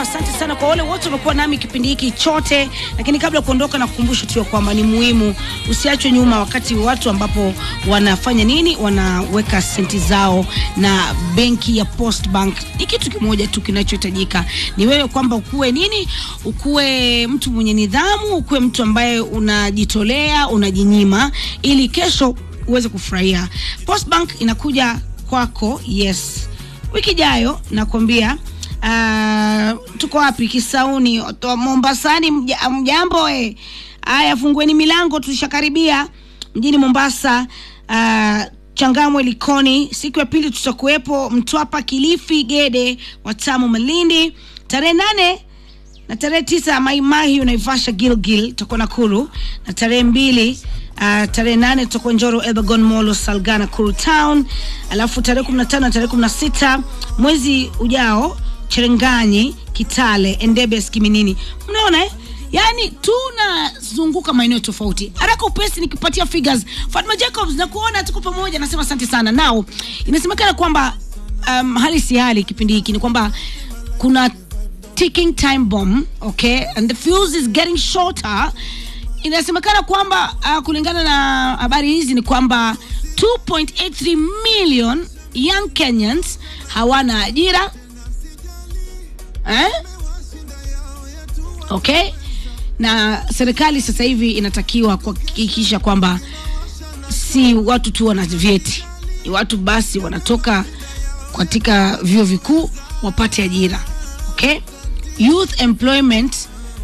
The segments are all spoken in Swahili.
asante sana kwa wale wote wamekuwa nami kipindi hiki chote, lakini kabla ya kuondoka, na kukumbusha tu ya kwamba ni muhimu usiachwe nyuma wakati watu ambapo wanafanya nini, wanaweka senti zao na benki ya Post Bank. Ni kitu kimoja tu kinachohitajika ni wewe kwamba ukuwe nini, ukuwe mtu mwenye nidhamu, ukuwe mtu ambaye unajitolea, unajinyima ili kesho uweze kufurahia. Post Bank inakuja kwako, yes, wiki ijayo nakwambia. Uh, tuko wapi? Kisauni, to- Mombasani. mja- Mjambo eh. Haya, fungueni milango, tulishakaribia mjini Mombasa. Uh, Changamwe, Likoni. Siku ya pili tutakuwepo Mtwapa, Kilifi, Gede, Watamu, Malindi. Tarehe nane na tarehe tisa Maimahi, Naivasha, Gilgil tutakuwa Nakuru, na tarehe mbili Uh, tarehe nane tutakuwa Njoro, Elbagon, Molo, Salgana, Kuru Town, alafu tarehe kumi na tano na tarehe kumi na sita mwezi ujao Cherenganyi, Kitale, Endebes, Kiminini. Mnaona eh? Yaani tunazunguka maeneo tofauti. Haraka upesi nikipatia figures. Fatma Jacobs na kuona tuko pamoja, nasema asante sana. Nao inasemekana kwamba um, hali si hali kipindi hiki ni kwamba kuna ticking time bomb, okay? And the fuse is getting shorter. Inasemekana kwamba uh, kulingana na habari hizi ni kwamba 2.83 million young Kenyans hawana ajira eh? Okay? Na serikali sasa hivi inatakiwa kuhakikisha kwamba si watu tu wana vyeti, ni watu basi wanatoka katika vyuo vikuu wapate ajira. Okay? Youth employment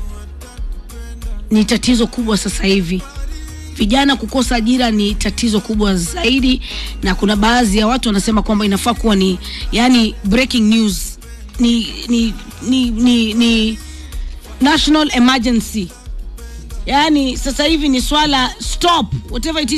ni tatizo kubwa sasa hivi. Vijana kukosa ajira ni tatizo kubwa zaidi, na kuna baadhi ya watu wanasema kwamba inafaa kuwa ni yani breaking news, ni ni ni, ni, ni national emergency. Yani sasa hivi ni swala stop whatever it is